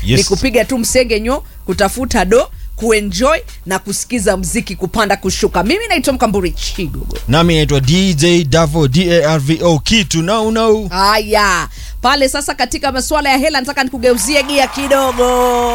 Yes. ni kupiga tu msengenyo kutafuta do kuenjoy na kusikiza mziki kupanda kushuka mimi naitwa mkamburi chigogo nami naitwa dj davo darvo kitu nau nau haya pale sasa katika masuala ya hela nataka nikugeuzie gia kidogo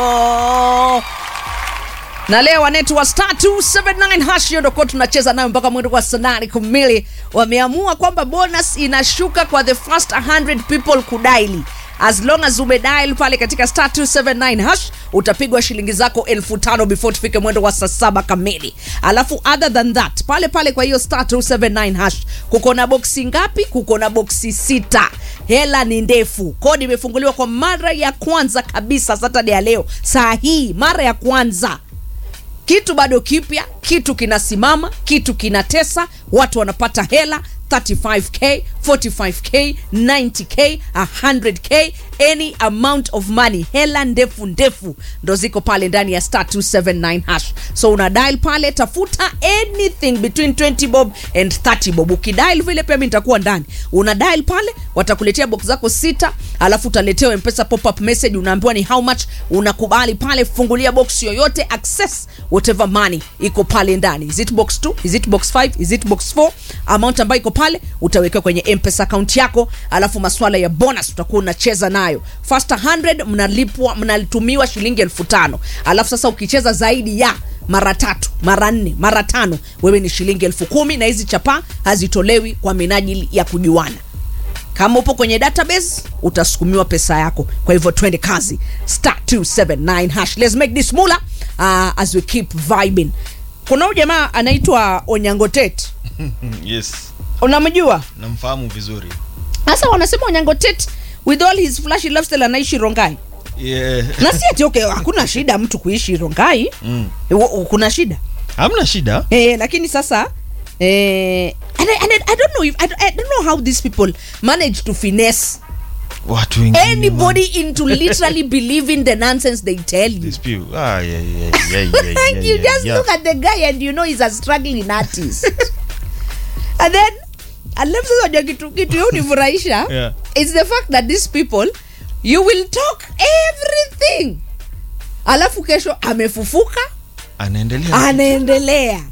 na leo wanetu wa star 279 hash hiyo ndokuwa tunacheza nayo mpaka mwendo wa saa nane kamili wameamua kwamba bonus inashuka kwa the first 100 people kudaili as long as umedial pale katika star 279 hash utapigwa shilingi zako elfu tano before tufike mwendo wa saa saba kamili alafu other than that pale pale kwa hiyo star 279 hash kuko na boksi ngapi kuko na boksi sita hela ni ndefu kodi imefunguliwa kwa mara ya kwanza kabisa saturday ya leo saa hii mara ya kwanza kitu bado kipya kitu kinasimama kitu kinatesa watu wanapata hela 35k 45k 90k 100k any amount of money hela ndefu ndefu ndo ziko pale ndani ya star 279 hash so una dial pale tafuta anything between 20 bob and 30 bob ukidial vile pia mi nitakuwa ndani una dial pale watakuletea box zako sita alafu utaletewa mpesa pop up message unaambiwa ni how much unakubali pale fungulia box yoyote access whatever money iko pale ndani is it box 2 is it box 5 is it box 4 amount ambayo iko pale utawekewa kwenye mpesa account yako alafu maswala ya bonus utakuwa unacheza nayo first 100 mnalipwa mnatumiwa shilingi elfu tano alafu sasa ukicheza zaidi ya mara tatu mara nne mara tano wewe ni shilingi elfu kumi na hizi chapaa hazitolewi kwa minajili ya kujuana kama upo kwenye database utasukumiwa pesa yako kwa hivyo twende kazi star 279 hash let's make this mula uh, as we keep vibing kuna huyu jamaa anaitwa onyangotet yes unamjua namfahamu vizuri sasa wanasema onyangotet with all his flashy lifestyle anaishi rongai yeah. na si ati okay hakuna shida mtu kuishi rongai mm. Wa- kuna shida hamna shida eh, lakini sasa eh, and I, and I, I don't know if, I, don't- I don't know how these people manage to finesse watu wengine anybody man. into literally believing the nonsense they tell you. These people. Ah, yeah, yeah, yeah, yeah, yeah, And you yeah, just yeah. look at the guy and you know he's a struggling artist. and then alafu sasa unajua kitu kitu yo unifurahisha Yeah. it's the fact that these people you will talk everything alafu kesho amefufuka anaendelea anaendelea